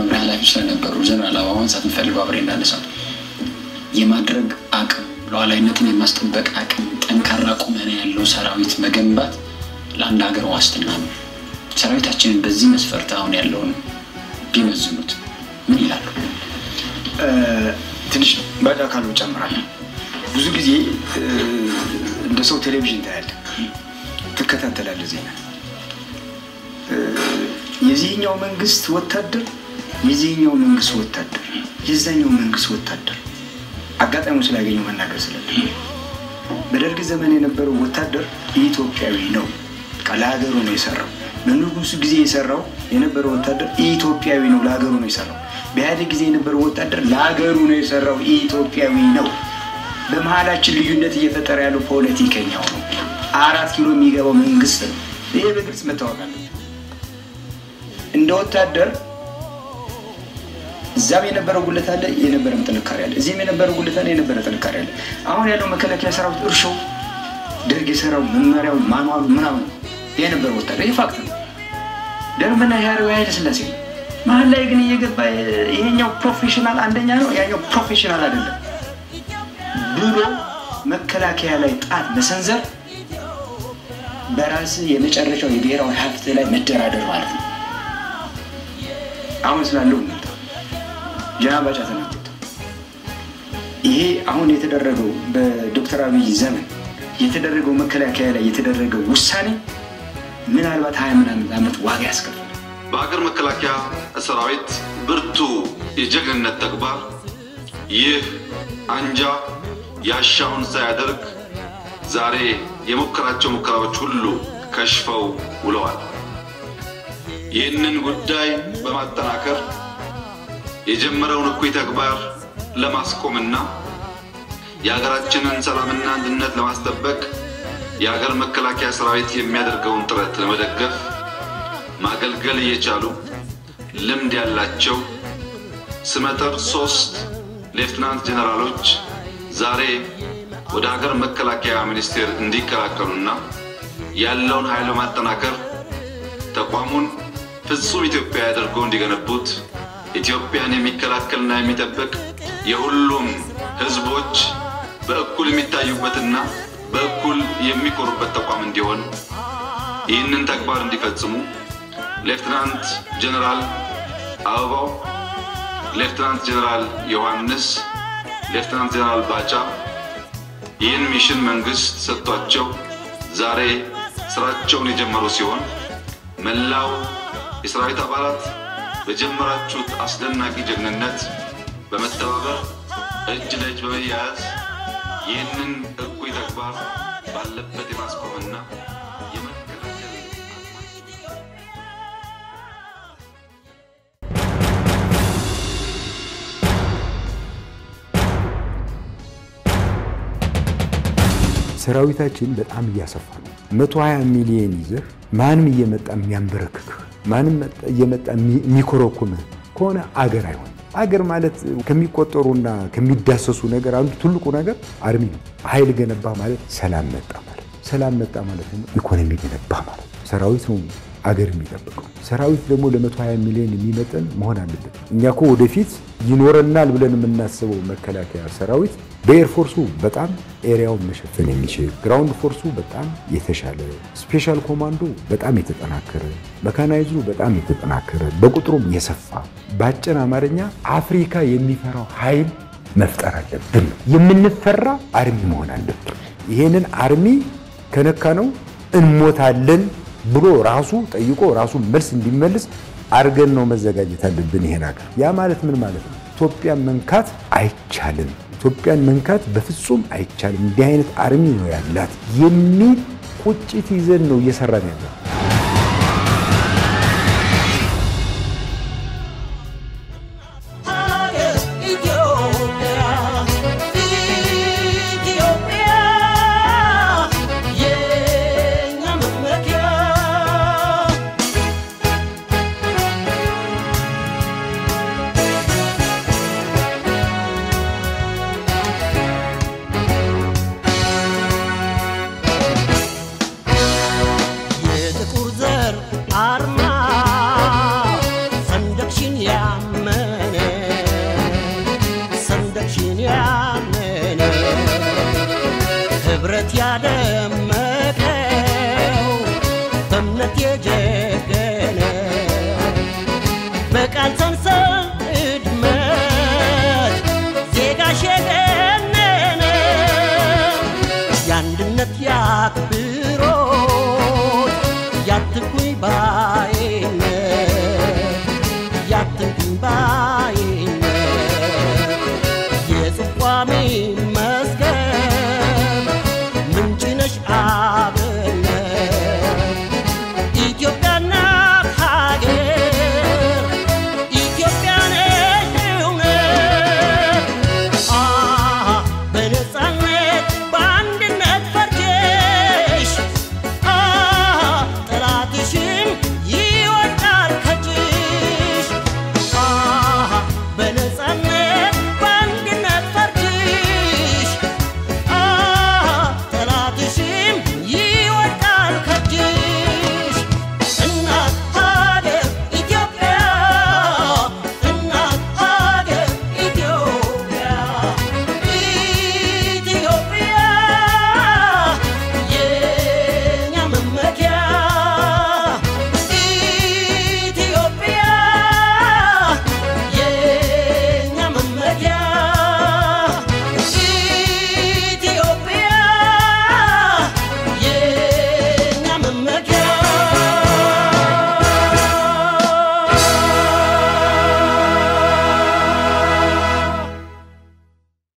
መምሪያ ኃላፊ ስለነበሩ ጀነራል አበባውን ሳትንፈልገው አብሬ እንዳነሳው የማድረግ አቅም ሉዓላዊነትን የማስጠበቅ አቅም ጠንካራ ቁመና ያለው ሰራዊት መገንባት ለአንድ ሀገር ዋስትና ነው። ሰራዊታችንን በዚህ መስፈርት አሁን ያለውን ቢመዝኑት ምን ይላሉ? ትንሽ ባዳ ካሉ ጨምራለሁ። ብዙ ጊዜ እንደ ሰው ቴሌቪዥን ታያለህ፣ ትከታተላለህ ዜና። የዚህኛው መንግስት ወታደር የዚህኛው መንግስት ወታደር የዛኛው መንግስት ወታደር አጋጣሚው ስላገኘው መናገር ስላለ በደርግ ዘመን የነበረው ወታደር ኢትዮጵያዊ ነው። ለሀገሩ ነው የሰራው። በንጉሱ ጊዜ የሰራው የነበረው ወታደር ኢትዮጵያዊ ነው፣ ለሀገሩ ነው የሰራው። በኢህአዴግ ጊዜ የነበረው ወታደር ለሀገሩ ነው የሰራው፣ ኢትዮጵያዊ ነው። በመሀላችን ልዩነት እየፈጠረ ያለው ፖለቲከኛው ነው። አራት ኪሎ የሚገባው መንግስት ነው። ይሄ በግልጽ መታወቅ አለበት። እንደ ወታደር እዛም የነበረው ጉለት አለ፣ የነበረም ጥንካሬ አለ። እዚህም የነበረው ጉለት አለ፣ የነበረ ጥንካሬ አለ። አሁን ያለው መከላከያ ሰራዊት እርሾው ደርግ የሰራው መመሪያው ማንዋሉ ምናምን የነበረ ወታደር ይህ ፋክት ነው። ደርግና ያሬው ኃይለ ሥላሴ ነው። መሀል ላይ ግን እየገባ ይሄኛው ፕሮፌሽናል አንደኛ ነው፣ ያኛው ፕሮፌሽናል አይደለም ብሎ መከላከያ ላይ ጣት መሰንዘር በራስ የመጨረሻው የብሔራዊ ሀብት ላይ መደራደር ማለት ነው። አሁን ስላለው እንምጣ። ጀነራል ባጫ ተናገሩት። ይሄ አሁን የተደረገው በዶክተር አብይ ዘመን የተደረገው መከላከያ ላይ የተደረገው ውሳኔ ምናልባት ሀያ ምናምን ዓመት ዋጋ ያስከፍላል። በሀገር መከላከያ ሰራዊት ብርቱ የጀግንነት ተግባር ይህ አንጃ ያሻውን ሳያደርግ ዛሬ የሞከራቸው ሙከራዎች ሁሉ ከሽፈው ውለዋል። ይህንን ጉዳይ በማጠናከር የጀመረውን እኩይ ተግባር ለማስቆምና የሀገራችንን ሰላምና አንድነት ለማስጠበቅ የሀገር መከላከያ ሰራዊት የሚያደርገውን ጥረት ለመደገፍ ማገልገል እየቻሉ ልምድ ያላቸው ስመጥር ሶስት ሌፍትናንት ጄኔራሎች ዛሬ ወደ ሀገር መከላከያ ሚኒስቴር እንዲቀላቀሉና ያለውን ኃይል በማጠናከር ተቋሙን ፍጹም ኢትዮጵያ አድርገው እንዲገነቡት ኢትዮጵያን የሚከላከልና የሚጠብቅ የሁሉም ሕዝቦች በእኩል የሚታዩበትና በእኩል የሚኮሩበት ተቋም እንዲሆን ይህንን ተግባር እንዲፈጽሙ ሌፍትናንት ጀነራል አበባው፣ ሌፍትናንት ጀነራል ዮሐንስ፣ ሌፍትናንት ጀነራል ባጫ ይህን ሚሽን መንግስት ሰጥቷቸው ዛሬ ስራቸውን የጀመሩ ሲሆን መላው የሰራዊት አባላት በጀመራችሁት አስደናቂ ጀግንነት በመተባበር እጅ ለእጅ በመያያዝ ይህንን እኩይ ተግባር ባለበት የማስቆምና የመከላከል ሰራዊታችን በጣም እያሰፋ ነው። 120 ሚሊዮን ይዘህ ማንም እየመጣ የሚያንበረክክህ ማንም እየመጣ የሚኮረኩምህ ከሆነ አገር አይሆን። አገር ማለት ከሚቆጠሩና ከሚዳሰሱ ነገር አንዱ ትልቁ ነገር አርሚ ነው። ኃይል ገነባ ማለት ሰላም መጣ ማለት ሰላም መጣ ማለት ደግሞ ኢኮኖሚ ገነባ ማለት ሰራዊት ነው አገር የሚጠብቀው። ሰራዊት ደግሞ ለ120 ሚሊዮን የሚመጠን መሆን አለበት። እኛ እኮ ወደፊት ይኖረናል ብለን የምናስበው መከላከያ ሰራዊት በኤርፎርሱ በጣም ኤሪያውን መሸፈን የሚችል ግራውንድ ፎርሱ በጣም የተሻለ ስፔሻል ኮማንዶ በጣም የተጠናከረ መካናይዝሩ በጣም የተጠናከረ በቁጥሩም የሰፋ በአጭር አማርኛ አፍሪካ የሚፈራው ኃይል መፍጠር አለብን። የምንፈራ አርሚ መሆን አለብን። ይሄንን አርሚ ከነካ ነው እንሞታለን ብሎ ራሱ ጠይቆ ራሱ መልስ እንዲመልስ አድርገን ነው መዘጋጀት አለብን። ይሄን ሀገር ያ ማለት ምን ማለት ነው? ኢትዮጵያን መንካት አይቻልም። ኢትዮጵያን መንካት በፍጹም አይቻልም። እንዲህ አይነት አርሚ ነው ያላት የሚል ቁጭት ይዘን ነው እየሰራን ያለው።